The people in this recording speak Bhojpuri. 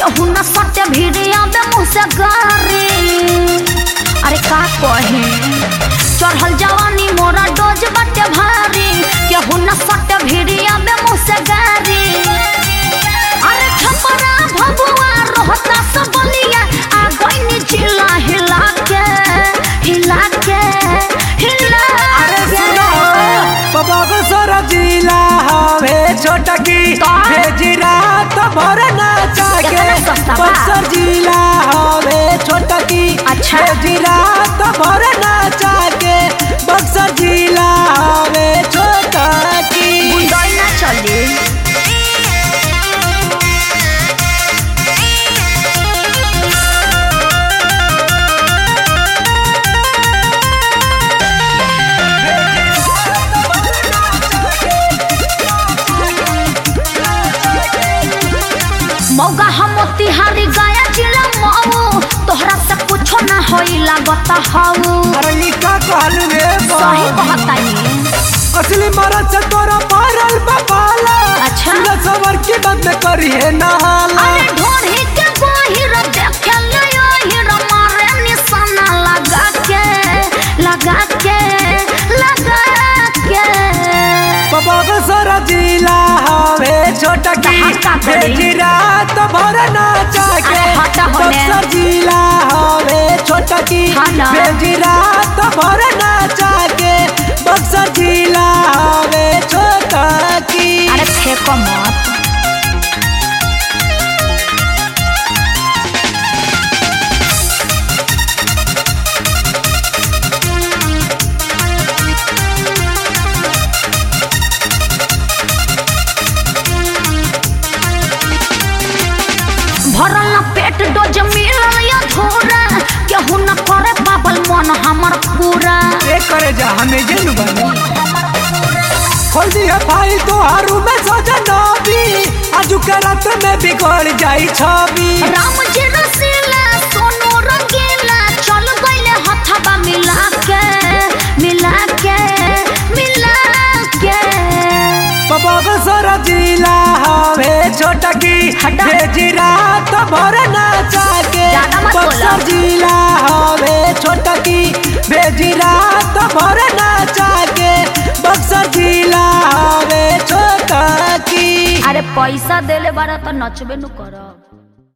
केहू न सटे भिड़िया में मुँह से गारी अरे का कहे चढ़ल जवानी मोरा डोज बटे भारी केहू न सटे भिड़िया में मुँह से गारी अरे छपरा भबुआ रोहता सब बलिया आ गईनी जिला हिला के हिला के हिला अरे के सुनो बाबा को सारा जिला हवे छोटा की तो? भेजिरा तो भर नाचा के कितना सस्ता बा? बक्सर जिला हवे छोटा की अच्छा। भेजिरा तो भर नाचा के बक्सर जिला हवे छोटा की बुंदई ना चली मौगा हम तिहारी गाया जिला मऊ तोहरा से कुछो ना होई लागत हऊ अरे ई का कहलू रे बा? सही कहतानी असली मरद से तोरा पारल बपाला अच्छा। सुना सवर की बात में करी है नहाला अरे ढोढ़ी के गोहिर देखे ले ओहिर मारे निशाना लगा के लगा के लगा के बाबा को सारा जिला हवे छोटा की कहाँ का बड़ी? भेजिरा तो भर नाचा के अरे हटा होने। बक्सर जिला हवे छोटा की हाँ ना। भेजिरा तो भर नाचा के बक्सर जिला हवे छोटा की अरे फेंको मत भरल न पेट डोज मिलल या धोरा केहू न करे पाबल मन हमर पूरा ये करे जा हमें जिन बनी खोल दिया भाई तो हारू में सजा नबी आजू के रात में बिगड़ जाई छवि राम जी रसीला सोनू रंगीला चल गईले हथबा मिला के मिला के मिला के बाबा को सारा जिला हवे छोटा की हटा। भेजिरा तो भर नाचा के ज्यादा मत बोलो। बक्सर जिला हवे छोटा की भेजिरा तो भर नाचा के बक्सर जिला हवे छोटा की अरे पैसा देले बारा तो नचबे नु करब